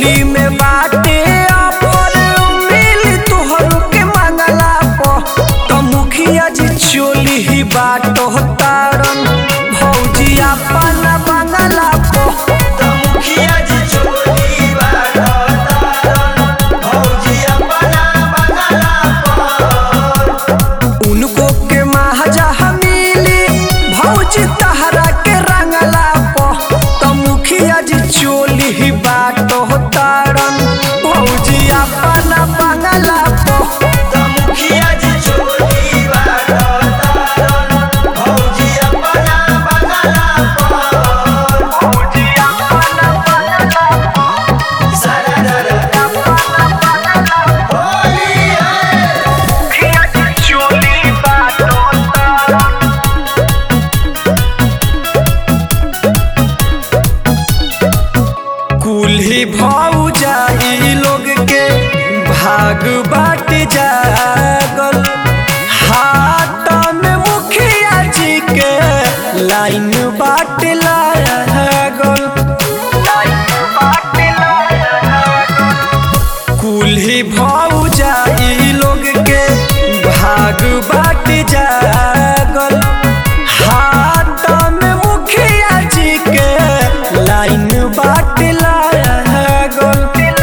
होली में बाटे अमर मिल तोहर के मंगला प त मुखिया जी चोली ही बाटो तारन भौजी अपन बंगला प त मुखिया जी चोली बाटो तारन भौजी अपना बंगला पर उनको के महाजा मिली भौजी तहरा के रंगला प त मुखिया जी चोली ही बाटो तारन भौजी अपन बंगला प त मुखिया जी चोली बाटो तारन भौजी अपना बंगला पर भौजी अपन बंगला सरदर होली है मुखिया जी चोली बाटो तारन कुल्ही भाऊ जाई लोग के भाग बाट जागल हाथ में मुखिया जी के लाइन बाट लागल कुल्ही भाऊ जाई लोग के भाग बाट जागल हाथ में मुखिया जी के लाइन बाट लागल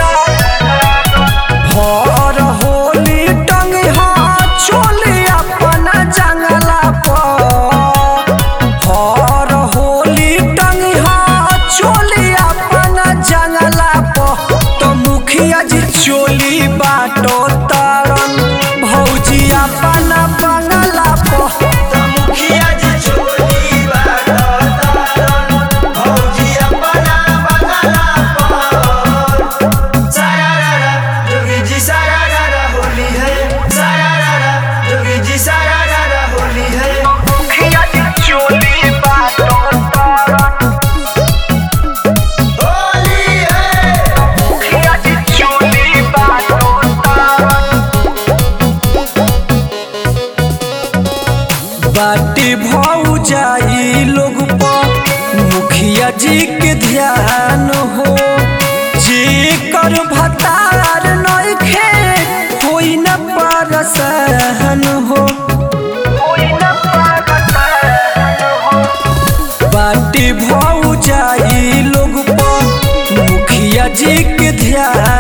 भर होली टंग चोली अपना जंगला पर भर होली टंग चोली अपना जंगला पर तो मुखिया जी चोली बाटो तारन भौजी अपना बंगला पर त मुखिया जी चोली बाटो तारन भौजी अपना बंगला पर सारारा जोगी जी सारारा होली है सारारा जोगी जी सारारा होली है मुखिया जी चोली बाटो तारन होली है मुखिया जी चोली बाटो तारन बाटी भाऊ जाई लोग पर मुखिया जी के ध्यान हो जे कर भतार नइखे कोई न परसन हो बाटी भाऊ जाई लोग पर मुखिया जी के ध्यान